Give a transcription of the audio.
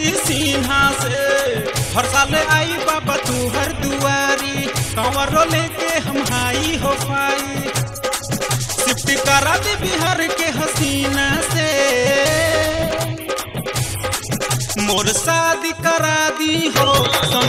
जी सिन्हा से हर साल आई बाबा तू हर दुआरी कंवरो लेके हम हाई हो पाई शिफ्ट करा दे बिहार के हसीना से मोर शादी करा दी हो